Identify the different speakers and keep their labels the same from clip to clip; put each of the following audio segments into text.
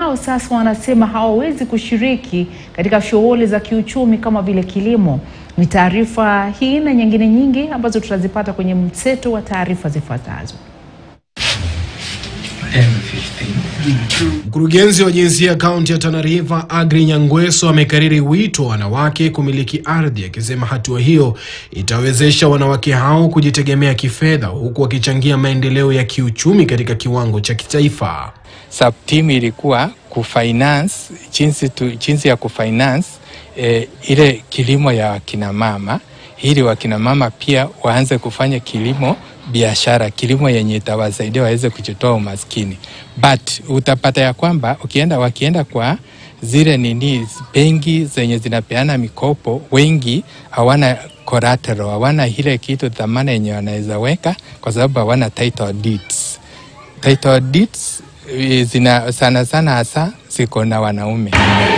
Speaker 1: hao sasa wanasema hawawezi kushiriki katika shughuli za kiuchumi kama vile kilimo. Ni taarifa hii na nyingine nyingi ambazo tutazipata kwenye mseto wa taarifa zifuatazo.
Speaker 2: Mkurugenzi wa jinsia kaunti ya Tana River Agri Nyangweso amekariri wito wa wanawake kumiliki ardhi, akisema hatua hiyo itawezesha wanawake hao kujitegemea kifedha, huku wakichangia maendeleo ya kiuchumi katika kiwango cha kitaifa.
Speaker 3: Sub team ilikuwa kufinance jinsi, tu, jinsi ya kufinance eh, ile kilimo ya wakinamama ili wakinamama pia waanze kufanya kilimo biashara, kilimo yenye itawasaidia waweze kujitoa umaskini. But utapata ya kwamba ukienda wakienda kwa zile nini benki zenye zinapeana mikopo, wengi hawana collateral, hawana ile kitu dhamana yenye wanaweza weka kwa sababu hawana title deeds. Title deeds zina sana sana hasa ziko na wanaume.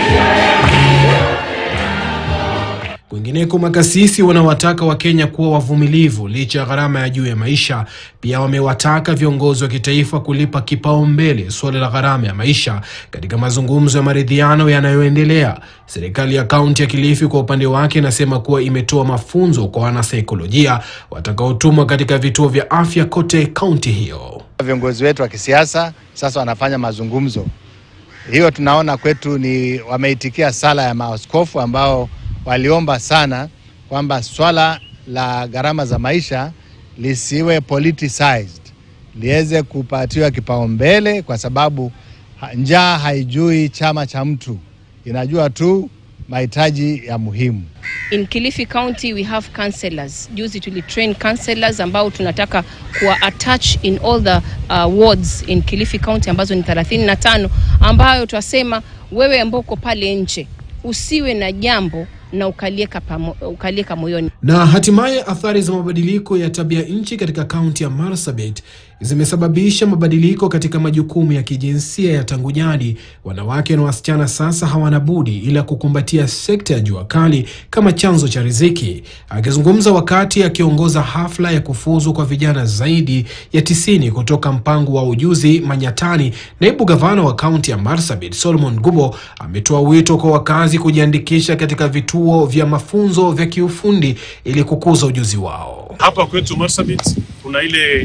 Speaker 2: Kwingineko, makasisi wanawataka Wakenya kuwa wavumilivu licha ya gharama ya juu ya maisha. Pia wamewataka viongozi wa kitaifa kulipa kipaumbele suala la gharama ya maisha katika mazungumzo ya maridhiano yanayoendelea. Serikali ya kaunti ya Kilifi kwa upande wake inasema kuwa imetoa mafunzo kwa wanasaikolojia watakaotumwa katika vituo vya afya kote kaunti hiyo.
Speaker 4: Viongozi wetu wa kisiasa sasa wanafanya mazungumzo, hiyo tunaona kwetu ni wameitikia sala ya maaskofu ambao waliomba sana kwamba swala la gharama za maisha lisiwe politicized, liweze kupatiwa kipaumbele, kwa sababu njaa haijui chama cha mtu, inajua tu mahitaji ya muhimu.
Speaker 5: In Kilifi County we have counselors. Juzi tulitrain counselors ambao tunataka kuwa attach in all the uh, wards in Kilifi County ambazo ni 35 ambayo twasema wewe ambao uko pale nje usiwe na jambo na ukalieka, pamo, ukalieka moyoni.
Speaker 2: Na hatimaye athari za mabadiliko ya tabia nchi katika kaunti ya Marsabit zimesababisha mabadiliko katika majukumu ya kijinsia ya tangu jadi. Wanawake na wasichana sasa hawana budi ila kukumbatia sekta ya jua kali kama chanzo cha riziki. Akizungumza wakati akiongoza hafla ya kufuzu kwa vijana zaidi ya tisini kutoka mpango wa ujuzi Manyatani, naibu gavana wa kaunti ya Marsabit Solomon Gubo ametoa wito kwa wakazi kujiandikisha katika vituo vya mafunzo vya kiufundi ili kukuza ujuzi wao.
Speaker 6: Hapa kwetu Marsabit kuna ile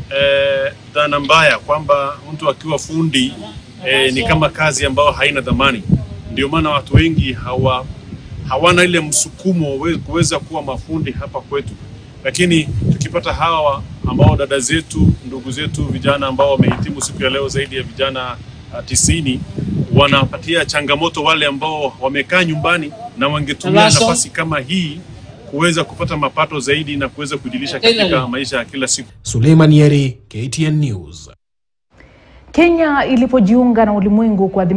Speaker 6: eh, dhana mbaya kwamba mtu akiwa fundi eh, ni kama kazi ambayo haina dhamani. Ndio maana watu wengi hawa hawana ile msukumo kuweza kuwa mafundi hapa kwetu, lakini tukipata hawa ambao dada zetu, ndugu zetu, vijana ambao wamehitimu siku ya leo zaidi ya vijana uh, tisini wanapatia changamoto wale ambao wamekaa nyumbani na wangetumia nafasi kama hii kuweza kupata mapato zaidi na kuweza kujilisha katika maisha ya kila siku.
Speaker 2: Suleiman Yeri, KTN News.
Speaker 1: Kenya ilipojiunga na ulimwengu kwa